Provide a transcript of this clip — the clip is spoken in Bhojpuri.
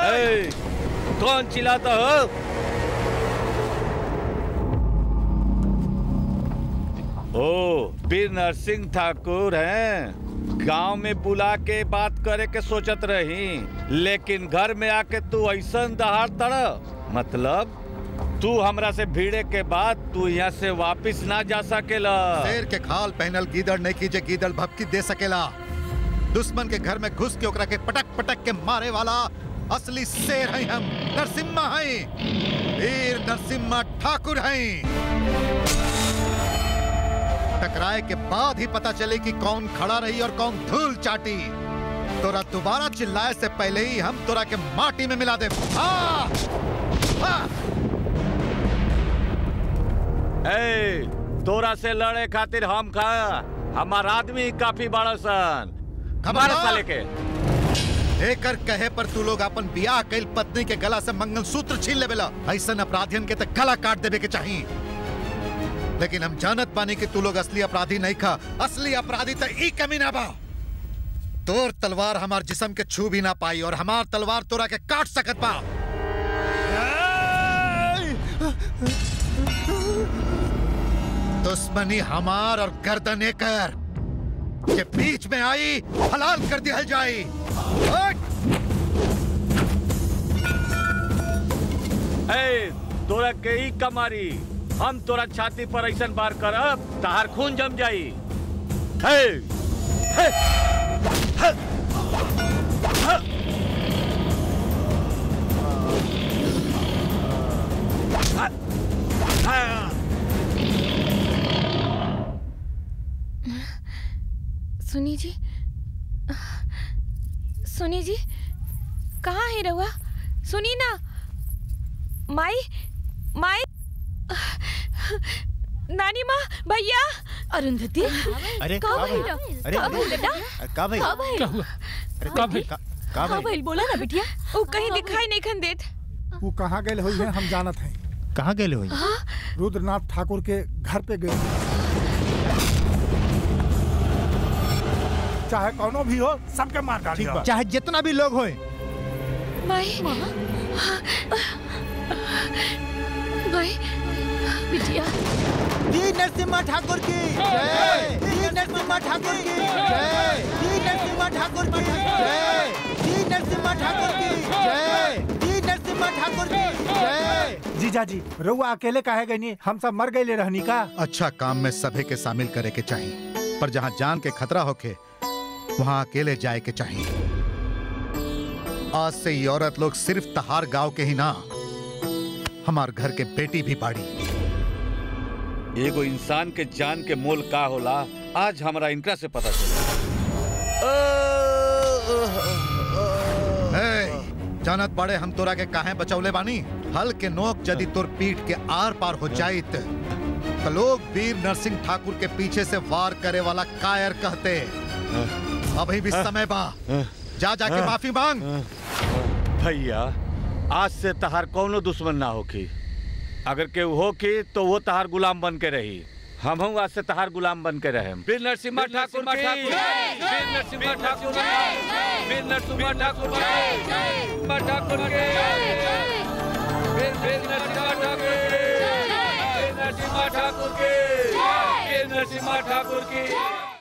ए, कौन चिल्लाता हो ओ वीर नरसिंह ठाकुर हैं गांव में बुला के बात करे के सोचत रही लेकिन घर में आके तू ऐसा दहाड़ तड़ मतलब तू हमरा से भिड़े के बाद तू यहाँ से वापिस ना जा सकेला शेर के खाल पहनल गीदड़ नहीं कीजे गीदड़ भपकी दे सकेला दुश्मन के घर में घुस के ओकरा के पटक पटक के मारे वाला असली शेर हैं हम नरसिम्हा हैं वीर नरसिम्हा ठाकुर हैं टकराए के बाद ही पता चले कि कौन खड़ा रही और कौन धूल चाटी तोरा दोबारा चिल्लाए से पहले ही हम तोरा के माटी में मिला दे हाँ! हाँ! ए, तोरा से लड़े खातिर हम खा हमार आदमी काफी बड़ा सन हमारे खबरदार! साले के एकर कहे पर तू लोग अपन बियाह कैल पत्नी के गला से मंगलसूत्र छीन लेवेला ऐसन अपराधियन के त गला काट देवे के चाहिए लेकिन हम जानत बानी कि तू लोग असली अपराधी नहीं खा असली अपराधी त ई कमी ना बा तोर तलवार हमार जिस्म के छू भी ना पाई और हमार तलवार तोरा के काट सकत बा दुश्मनी हमार और गर्दन एकर के बीच में आई हलाल कर दिया जाई हट! ए, तोरा के ई कमारी हम तोरा छाती पर ऐसन बार करब तहार खून जम जाई हे, हे, हे, हे। हा, हा। सुनी जी सुनी जी कहाँ है रहुआ सुनी ना माई माई नानी माँ भैया अरुंधति अरे का का भइल भइल? अरे का अरे, भइल बेटा अरे, का भइल? का भइल क्या हुआ अरे, का भइल? का का का भइल? भइल बोला ना बिटिया वो कहीं दिखाई नहीं खन देत वो कहाँ गए हुई है हम जानत हैं कहाँ गेले हुई रुद्रनाथ ठाकुर के घर पे गए चाहे कौनो भी हो सबके मार ठीक बा डालिए चाहे जितना भी लोग होए माई माई बिटिया वीर नरसिम्हा ठाकुर की जय वीर नरसिम्हा ठाकुर की जय वीर नरसिम्हा ठाकुर की जय वीर नरसिम्हा ठाकुर की जय वीर नरसिम्हा ठाकुर की जय जीजा जी रउआ अकेले काहे गई हम सब मर गए रहनी का अच्छा काम में सभी के शामिल करे के चाहिए पर जहाँ जान के खतरा होके वहाँ अकेले जाए के चाहिए आज से ये औरत लोग सिर्फ तहार गांव के ही ना हमार घर के बेटी भी बाड़ी एगो इंसान के जान के मोल का होला आज हमरा इनका से पता चला ए, जानत बाड़े हम तोरा के काहे बचौले बानी हल के नोक यदि तोर पीठ के आर पार हो जाइत तो लोग वीर नरसिंह ठाकुर के पीछे से वार करे वाला कायर कहते अभी भी समय बा जा जाके माफी मांग भैया आज से तहार कौनो दुश्मन ना होखी अगर केहू होखी तो वो तहार गुलाम बन के रही हम हूँ आज से तहार गुलाम बन के रहे वीर नरसिम्हा ठाकुर की वीर नरसिम्हा ठाकुर की वीर नरसिम्हा ठाकुर की नरसिम्हा ठाकुर की वीर वीर नरसिम्हा ठाकुर की वीर नरसिम्हा ठाकुर की वीर नरसिम्हा ठाकुर की